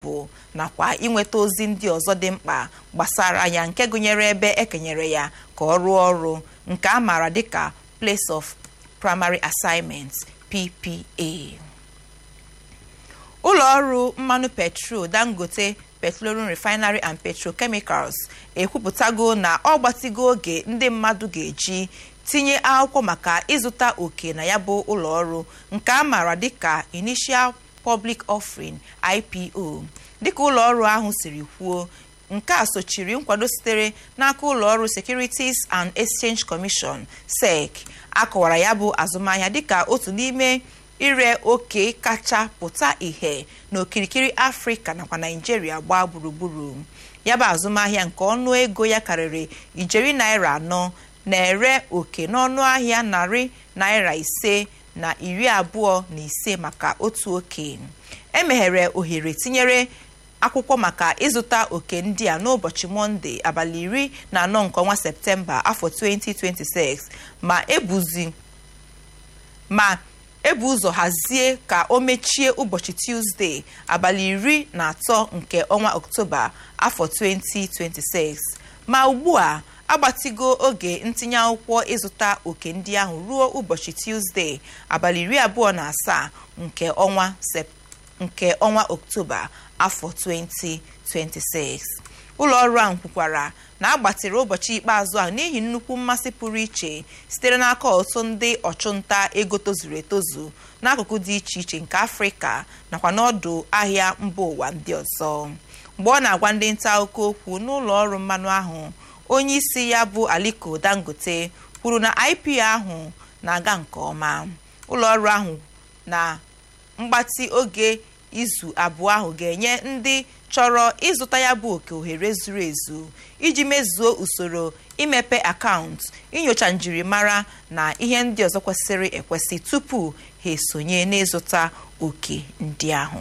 bụ nakwa inweta ozi ndị ọzọ dị mkpa gbasara ya nke gụnyere ebe ekenyere ya ka ọ rụọ ọrụ nke a maara dịka place of primary assignment PPA ụlọ ọrụ mmanụ petrol dangote petroleum refinery and petrochemicals ekwupụtago na ọ gbatigo oge ndị mmadụ ga-eji tinye akwụkwọ maka ịzụta oke na ya bụ ụlọ ọrụ nke a maara dịka initial public offering IPO dịka ụlọ ọrụ ahụ siri kwuo nke a sochiri nkwado sitere n'aka ụlọ ọrụ Securities and Exchange Commission SEC akọwara ya bụ azụmahịa dịka otu n'ime ire oke kacha pụta ìhè n'okirikiri afrịka nakwa naijiria gbaa gburugburu ya bụ azụmahịa nke ọnụ ego ya karịrị ijeri naira anọ na-ere oke n'ọnụ ahịa narị naira ise na iri abụọ na ise maka otu oke emeghere ohere tinyere akwụkwọ maka ịzụta oke ndị a n'ụbọchị mọnde abalị iri na anọ nke ọnwa septemba afọ 2026 ma ebuzi ma ebu ụzọ hazie ka o mechie ụbọchị tuzdee abalị iri na atọ nke ọnwa oktoba afọ 2026 ma ugbu a agbatigo oge ntinye akwụkwọ ịzụta oke ndị ahụ ruo ụbọchị tuzdee abalị iri abụọ na asaa nke ọnwa nke ọnwa oktoba afọ 2026 ụlọ ọrụ ahụ kwukwara na agbatịrị ụbọchị ikpeazụ ahụ n'ihi nnukwu mmasị pụrụ iche sitere n'aka ọtụtụ ndị ọchụnta ego tozuru etozu n'akụkụ dị iche iche nke afrịka nakwa n'ọdụ ahịa mba ụwa ndị ọzọ mgbe ọ na-agwa ndị nta akụkọ okwu n'ụlọ ọrụ mmanụ ahụ onye isi ya bụ aliko dangote kwuru na ipo ahụ na-aga nke ọma ụlọ ọrụ ahụ na mgbatị oge izu abụọ ahụ ga-enye ndị chọrọ ịzụta ya bụ oke ohere zuru ezu iji mezuo usoro imepe akaụntụ inyocha njirimara na ihe ndị ọzọ kwesịrị ekwesị tupu ha esonye n'ịzụta oke ndị ahụ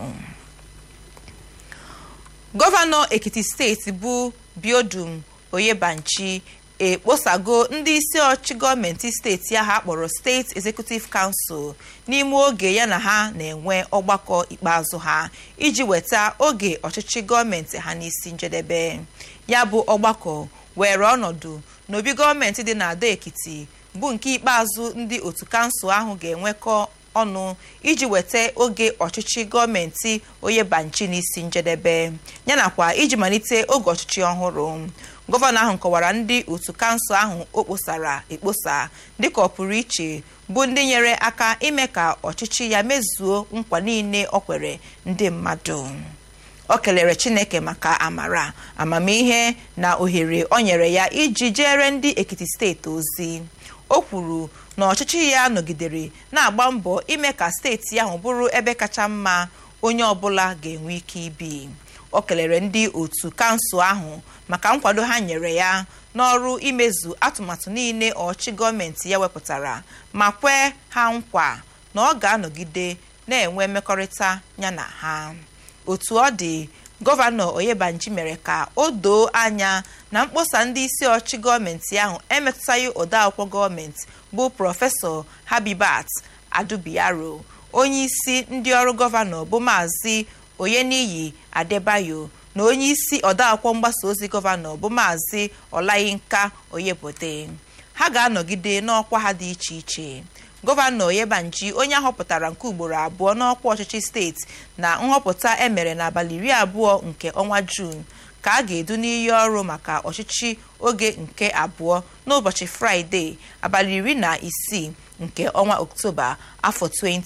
gọvanọ ekiti steeti bụ biodum oyebanchi ekposago ndị isi ọchị gọọmenti steeti ahụ akpọrọ steeti executive council n'ime oge ya na ha na-enwe ọgbakọ ikpeazụ ha iji weta oge ọchịchị gọọmenti ha n'isi njedebe ya bụ ọgbakọ were ọnọdụ n'obi gọọmenti dị n'ado ekiti bụ nke ikpeazụ ndị otu kansụl ahụ ga-enwekọ ọnụ iji weta oge ọchịchị gọọmenti oyebanchi n'isi njedebe yanakwa iji malite oge ọchịchị ọhụrụ gọvanọ ahụ kọwara ndị otu kansụl ahụ o kposara ekposa dịka ọ pụrụ iche bụ ndị nyere aka ime ka ọchịchị ya mezuo nkwa niile ọ kwere ndị mmadụ o kelere chineke maka amara amamihe na ohere o nyere ya iji jere ndị ekiti steeti ozi o kwuru na ọchịchị ya nọgidere na-agba mbọ ime ka steeti ahụ bụrụ ebe kacha mma onye ọbụla ga-enwe ike ibi o kelere ndị otu kansụl ahụ maka nkwado ha nyere ya n'ọrụ imezu atụmatụ niile ọchị gọọmenti ya wepụtara ma kwee ha nkwa na ọ ga-anọgide na-enwe mmekọrịta ya na ha otu ọ dị gọvanọ oyebanji mere ka o doo anya na mkpọsa ndị isi ọchị gọọmenti ahụ emetụtaghị odeakwụkwọ gọọmenti bụ prọfesọ habibat adubiaro onye isi ndị ọrụ gọvanọ bụ maazị oyeniyi adebayo na onye isi odeakwụkwọ mgbasa ozi gọvanọ bụ maazị ọlayinka oyebode ha ga-anọgide n'ọkwa ha dị iche iche gọvanọ oyebanji onye ahọpụtara nke ugboro abụọ n'ọkwa ọchịchị steeti na nhọpụta emere n'abalị iri abụọ nke ọnwa juun ka a ga-edu n'iyi ọrụ maka ọchịchị oge nke abụọ n'ụbọchị fraịde abalị iri na isii nke ọnwa oktoba afọ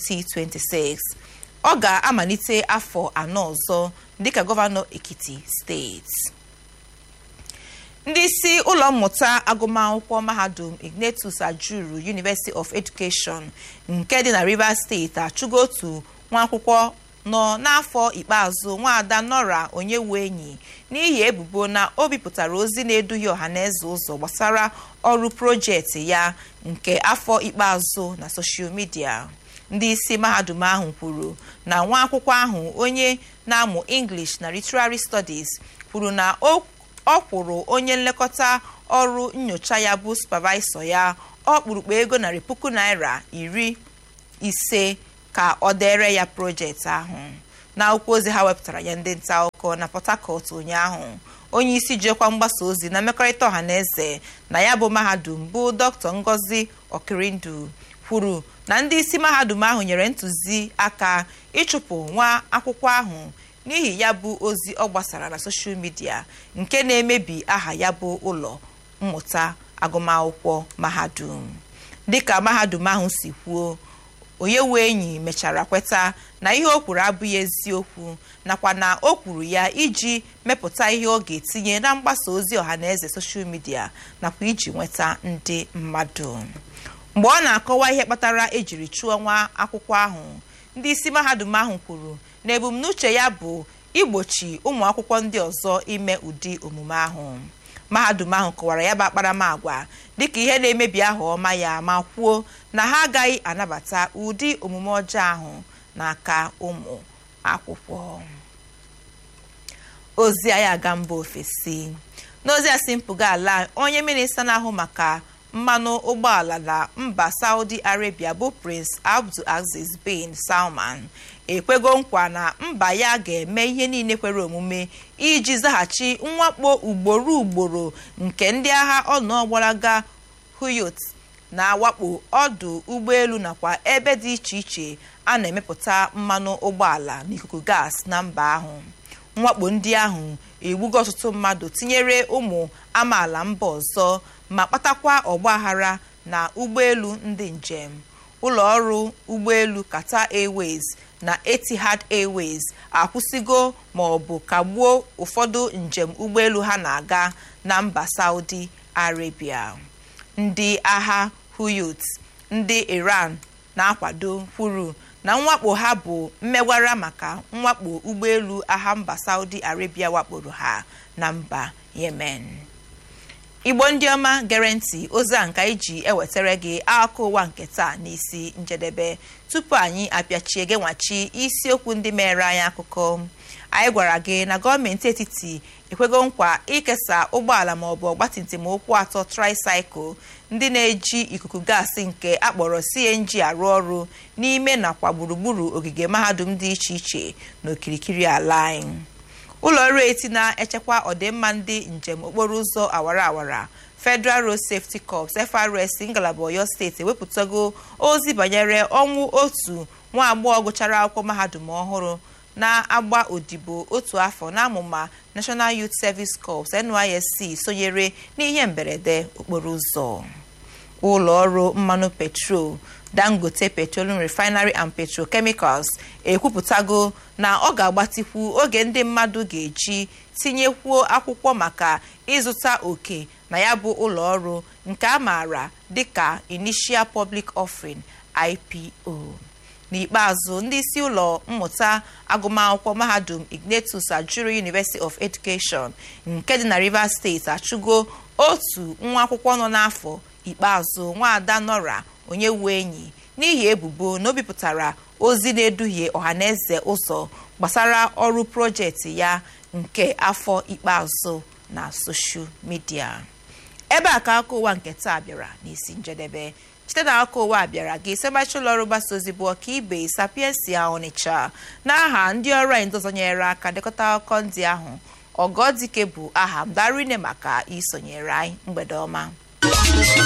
2026 ọ ga-amalite afọ anọ ọzọ dịka gọvanọ ekiti steeti ndị isi ụlọ mmụta agụmakwụkwọ mahadum ignatius ajuru university of education nke dị na rivers steeti achụgo otu nwa akwụkwọ nọ n'afọ ikpeazụ nwaada nora onyewu enyi n'ihi ebubo na o bipụtara ozi na-eduhie ọhaneze ụzọ gbasara ọrụ projekti ya nke afọ ikpeazụ na soshal midia ndị isi mahadum ahụ kwuru na nwa akwụkwọ ahụ onye na-amụ english na literary studies kwuru na ọ kwụrụ onye nlekọta ọrụ nyocha ya bụ supervisor ya ọkpụrụkpụ ego narị puku naira iri ise ka ọ dere ya projekti ahụ na akwụkwọ ozi ha wepụtara nye ndị nta akụkọ na port harcourt ụnyaahụ onye isi jiokwa mgbasa ozi na mmekọrịta ọha na eze na ya bụ mahadum bụ dr ngozi okirindu kwuru na ndị isi mahadum ahụ nyere ntụzi aka ịchụpụ nwa akwụkwọ ahụ n'ihi ya bụ ozi ọ gbasara na soshal midia nke na-emebi aha ya bụ ụlọ mmụta agụmakwụkwọ mahadum dịka mahadum ahụ si kwuo onye wee enyi mechara kweta na ihe o kwuru abụghị eziokwu nakwa na o kwuru ya iji mepụta ihe ọ ga-etinye na mgbasa ozi ọha na eze soshal midia nakwa iji nweta ndị mmadụ mgbe ọ na-akọwa ihe kpatara ejiri chụọ nwa akwụkwọ ahụ ndị isi mahadum ahụ kwuru na ebumnuche ya bụ igbochi ụmụ akwụkwọ ndị ọzọ ime ụdị omume ahụ mahadum ahụ kọwara ya bụ akparamagwa dịka ihe na-emebi aha ọma ya ma kwuo na ha agaghị anabata ụdị omume ọjọọ ahụ n'aka ụmụ akwụkwọ ozi anyị aga mba ofesi n'ozi a si mpụga ala onye minista na-ahụ maka mmanụ ụgbọala na mba saudi arabia bụ prince abdul aziz bin salman ekwego nkwa na mba ya ga-eme ihe niile kwere omume iji zaghachi mwakpo ugboro ugboro nke ndị agha ọnụọgbalaga huyot na-awakpo ọdụ ụgbọelu nakwa ebe dị iche iche a na-emepụta mmanụ ụgbọala na ikuku gas na mba ahụ mwakpo ndị ahụ egbugo ọtụtụ mmadụ tinyere ụmụ amaala mba ọzọ ma kpatakwa ọgbaghara na ụgbọelu ndị njem ụlọ ọrụ ụgbọelu Qatar Airways na Etihad Airways akwụsịgo ma ọ bụ kagbuo ụfọdụ njem ụgbọelu ha na-aga na mba Saudi Arabia ndị agha Houthi ndị Iran na-akwado kwuru na mwakpo ha bụ mmegwara maka mwakpo ụgbọelu agha mba Saudi Arabia wakporo ha na mba Yemen igbo ndị ọma gere ntị ozi a nka iji ewetara gị akụkọ ụwa nke taa n'isi njedebe tupu anyị apịachie gị nwachi isiokwu ndị mere anyị akụkọ anyị gwara gị na gọọmenti etiti ekwego nkwa ikesa ụgbọala maọbụ ọgbatumtum ụkwụ atọ tricycle ndị na-eji ikuku gaasị nke akpọrọ CNG arụ ọrụ n'ime nakwa gburugburu ogige mahadum dị iche iche n'okirikiri ala anyị ụlọ ọrụ eti na-echekwa ọdịmma ndị njem okporo ụzọ awara awara Federal Road Safety Corps FRS ngalaba Ọyọ steeti ewepụtago ozi banyere ọnwụ otu nwa agbọghọ gụchara akwụkwọ mahadum ọhụrụ na-agba odibo otu afọ n'amụma National Youth Service Corps NYSC sonyere n'ihe mberede okporo ụzọ ụlọ ọrụ mmanụ petrol dangote petroleum refinery and petrochemicals ekwupụtago na ọ ga-agbatikwu oge ndị mmadụ ga-eji tinyekwuo akwụkwọ maka ịzụta oke na ya bụ ụlọ ọrụ nke a maara dịka initial public offering IPO n'ikpeazụ ndị isi ụlọ mmụta agụmakwụkwọ mahadum Ignatius Ajuru University of Education nke dị na Rivers State achụgo otu nwa akwụkwọ nọ n'afọ ikpeazụ nwaada Nora onye wu enyi n'ihi ebubo na o bipụtara ozi na-eduhie ọhaneze ụzọ gbasara ọrụ projekti ya nke afọ ikpeazụ na soshal midia ebe a ka aka ụwa nke taa bịara n'isi njedebe site na aka ụwa bịara gị semachi ụlọọrụ mgbasa ozi bụ ọka ibe sapiensia ọnịcha n'aha ndị ọrụ anyị ndozonyere aka dekọta akụkọ ndị ahụ ọgọdike bụ aha m darine maka isonyere anyị mgbede ọma